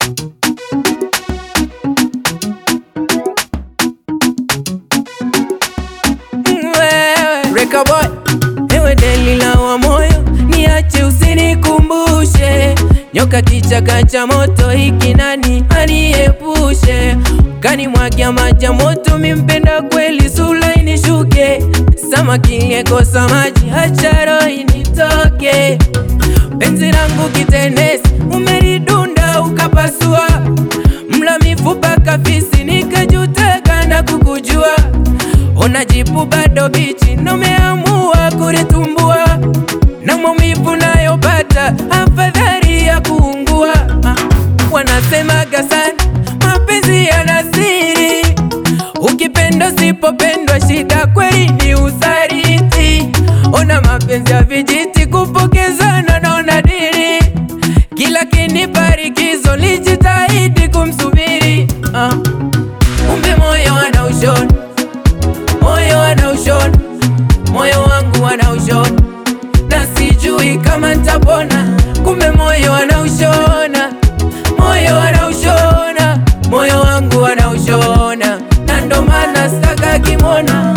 Reka boy, ewe Delila wa moyo, niache usinikumbushe nyoka kichaka cha moto, hiki nani aniepushe? Kanimwagia maji ya moto, mimpenda kweli, sula inishuke, samaki ngekosa maji, acha roho initoke. Penzi langu kitenesi, umelidunda ukapasua, mla mifupa kafisi, nikajuteka na kukujua Unajibu bado bichi na umeamua kulitumbua, na maumivu nayopata afadhali ya kuungua. Ah, Wanasemaga sana mapenzi yana siri, ukipenda usipopendwa, shida kweli ni usaliti. Ona mapenzi ya vijiti, kupokezana naona dili, kila kiniparikizo lijitahidi kumsubiri. Ah, Kumbe moyo ana ushoni moyo anaushona, moyo wangu anaushona, na sijui kama nitapona. Kumbe moyo anaushona, moyo anaushona, moyo wangu anaushona, na ndo maana sitaka kimona.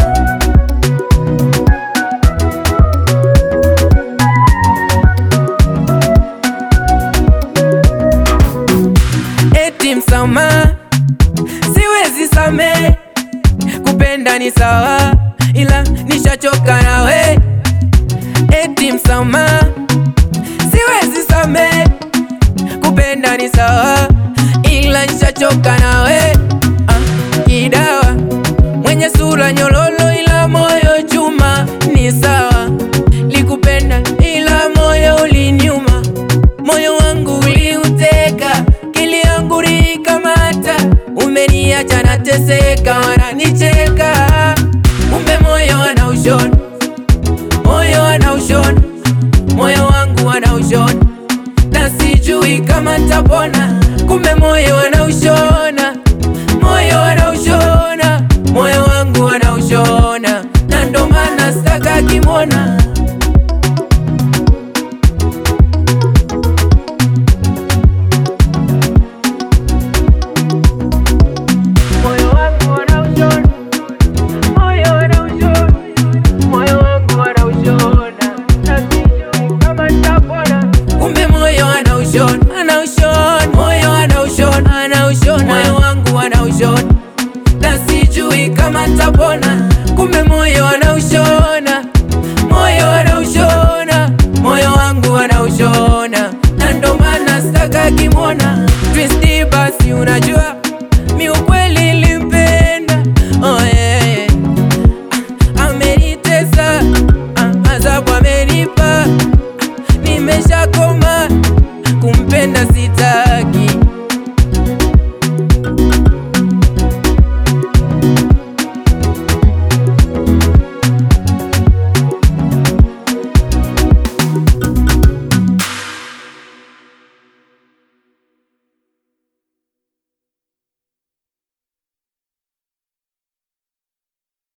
Eti msamaha siwezi samehe kupenda ni sawa, ila nishachoka nawe. Eti msamaha siwezi samehe, kupenda ni sawa, ila nishachoka nawe. Ah, kidawa mwenye sura nyololo, ila moyo chuma, ni sawa. Likupenda ila moyo uliniuma, moyo wangu uliuteka, kili yangu likamata, umeniacha nateseka, wananicheka. Kumbe moyo anaushona, moyo anaushona, moyo wangu anaushona, na sijui kama nitapona. Kumbe moyo anaushona,